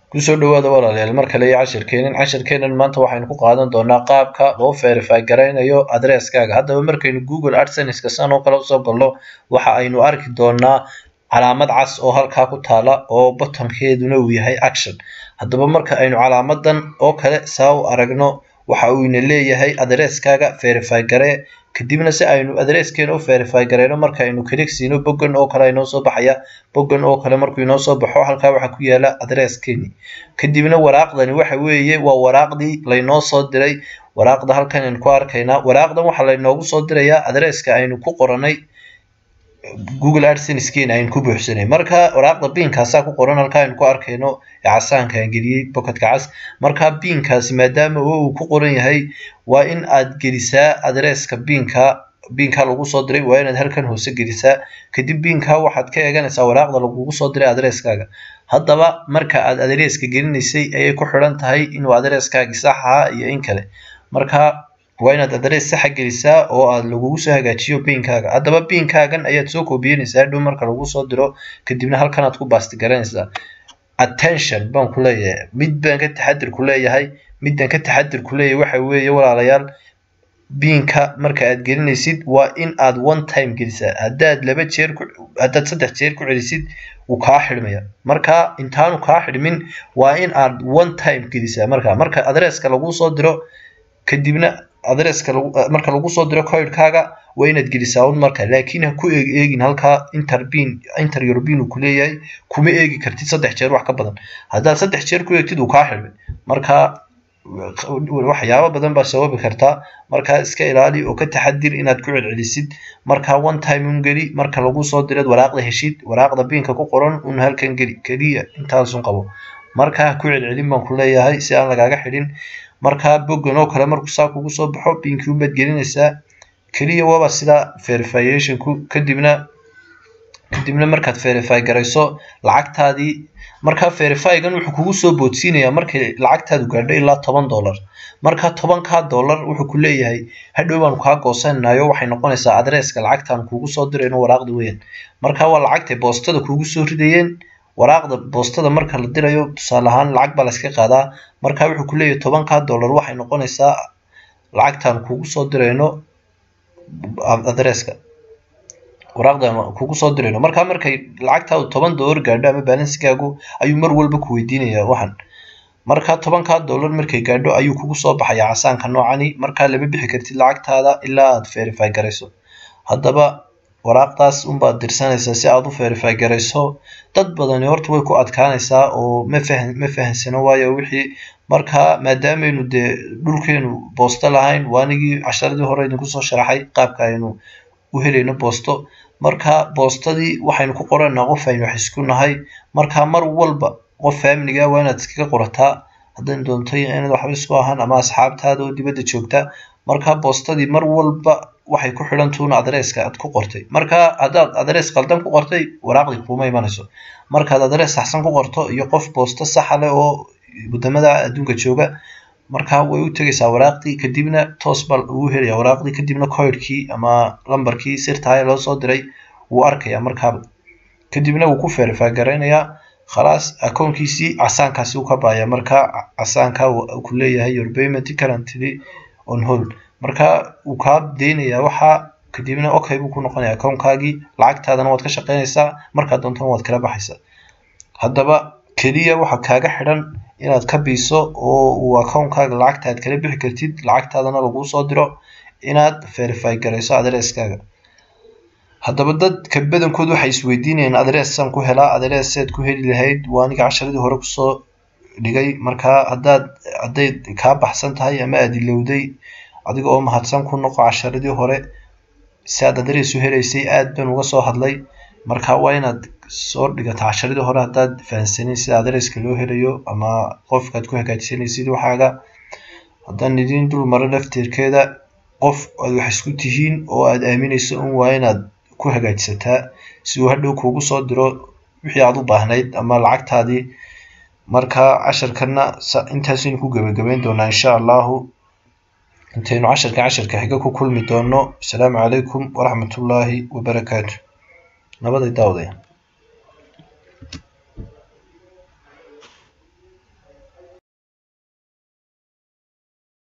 kusoo dhawaada walaalayaal mar kale iyo cashirkeenan cashirkeenan maanta waxaynu ku qaadan doonaa qaabka loo verify garaynayo adresskaaga haddaba markaynu google adsenska san oo kale usoo galno waxa aynu arki doonaa calaamad cas oo halkaa ku taala oo bottonkeeduna uu yahay action haddaba marka aynu calaamadan oo kale saa u aragno waxa uu ina leeyahay adresskaaga verify garee kadibna si aynu adresskeena u verify gareyno marka aynu click siino boggan oo kale inoo soo baxaya boggan oo kale markuu inoo soo baxo halkaa waxaa ku yaala adresskeeni kadibna waraaqdani waxa weeye waa waraaqdii laynoo soo diray waraaqda halkan aynu ku arkaynaa waraaqdan waxaa laynoogu soo dirayaa adresska aynu ku qoranay google adsensekeena aynu ku buuxsanay marka waraaqda biinkaasaa ku qoran halkaa aynu ku arkayno ee casaanka aan geliyey bocketka cas marka biinkaasi maadaama oo uu ku qoran yahay waa in aad gelisaa adresska biinka biinka lagu soo diray waa inaad halkan hoose gelisaa kadib biinka waxaad ka eeganaysaa waraaqda lagugu soo diray adresskaaga haddaba marka aad adresska gelinaysay ayay ku xidhan tahay inuu adresskaagi sax ahaa iyo in kale marka waa inaad adress saxa gelisaa oo aad lagugu soo hagaajiyo biinkaaga haddaba biinkaagan ayaad soo koobiyenaysaa dhow marka lagu soo diro kadibna halkan aad ku baasti garanaysaa attention baan ku leeyahay mid baan ka taxadir ku leeyahay midaan ka taxadir ku leeyahay waxa weeye walaalayaal biinka marka aad gelinaysid waa in aad one time gelisaa haddaad laba jeer ku haddaad saddex jeer ku celisid wuu kaa xidhmaya marka intaanu kaa xidhmin waa in aad one time gelisaa marka marka adresska lagu soo diro kadibna adresska marka lagu soo diro coidkaaga waa inaad gelisaa un marka laakiin ha ku eeg eegin halkaa interbin inter european uu kuleeyahay kuma eegi kartid saddex jeer wax ka badan haddaad saddex jeer ku eegtid uu kaa xidhmay marka waxyaabo badan baa sababi kartaa markaa iska ilaali oo ka taxadir inaad ku celcelisid marka one time un geli marka lagu soo direed waraaqda heshid waraaqda biinka ku qoran un halkan geli keliya intaasun qabo marka ku celcelin baan ku leeyahay si aan lagaaga xidhin markaa boggan oo kale markuu saa kugu soo baxo biinkii unbaad gelinaysaa keliya waaba sidaa verificationku kadibna kadibna markaad verify garayso lacagtaadii markaa verifygan wuxuu kugu soo boodsiinayaa markay lacagtaadu gaadho ilaa toban dollar marka tobankaa dollar wuxuu ku leeyahay hadhow baanu kaa goosananayo waxay noqonaysaa adresska lacagtaan kugu soo dirayno waraaqda weyan marka waa lacagtay boostada kugu soo ridayeen waraaqda boostada marka la dirayo tusaale ahaan lacag baa layska qaadaa marka wuxuu ku leeyahay tobankaa dollar waxay noqonaysaa lacagtaan kugu soo dirayno adresska waraaqdan kugu soo dirayno marka markay lacagtaadu toban dollar gaadho ama balansigaagu ayuu mar walba ku weydiinayaa waxan marka tobankaa dollar markay gaadho ayuu kugu soo baxaya casaanka noocani markaa lama bixi kartid lacagtaada ilaa aad verify garayso haddaba waraaqdaas unbaad dirsanaysaa si aad u verify garayso dad badani horta way ku adkaanaysaa oo ma fahan ma fahansano waayo wixii marka maadaamaynu dee dhulkeenu boosto lahayn waanigii casharadii hore idinku soo sharaxay qaabka aynu u helayno boosto marka boostadii waxaynu ku qoranaa qof aynu wax isku nahay marka mar walba qof faamiliga waa inaad iskaga qorataa haddayn doonto inaad waxba isku ahaan ama asxaabtaada oo dibadda joogta marka boostadii mar walba waxay ku xidhantuun adresska aad ku qortay marka haddaad adress qaldan ku qortay waraaqdii kuuma imanayso markaad adress saxsan ku qorto iyo qof boosto saxa leh oo wadamada adduunka jooga marka way u tegaysaa waraaqdii kadibna toos baa ugu helaya waraaqdii kadibna coidkii ama lambarkii sirtahay loo soo diray wuu arkaya markaaba kadibna wuu ku verify garaynayaa khalaas akoonkiisii casaankaasi u ka baaya marka casaanka ku leeyahay your payment currently on hold marka wuu kaa deynayaa waxaa kadibna okay buu ku noqonaya akoonkaagii lacagtaadana waad ka shaqaynaysaa markaa doontana waad kala baxaysaa haddaba keliya waxa kaaga xidhan inaad ka biiso oo uu akoonkaaga lacagta aad kala bixi kartid lacagtaadana laguu soo diro inaad verify garayso adresskaaga haddaba dadka badankood waxay isweydiinayaan adressan ku helaa adresseed ku heli lahayd waa aniga casharadii hore kusoo dhigay markaa haddaad hadday kaa baxsan tahay ama aad ilowday adiga oo mahadsan ku noqo casharadii hore si aad adress u helaysay aad baan uga soo hadlay marka waa inaad soo dhigata casharadii hore haddaad fahansanin sida adresska loo helayo ama qofkaad ku hagaajisanaysid waxaaga haddaan idiin dul maro lafteerkeeda qof aad wax isku tihiin oo aad aaminayso un waa inaad ku hagaajisataa si uu hadhow kuugu soo diro wixii aad u baahnayd ama lacagtaadii marka casharkana intaasaynu ku gebagabeyn doonaa insha allahu intaynu casharka casharka xiga ku kulmi doono asalaamu calaykum waraxmatullaahi wabarakaatu nabaday daawdaya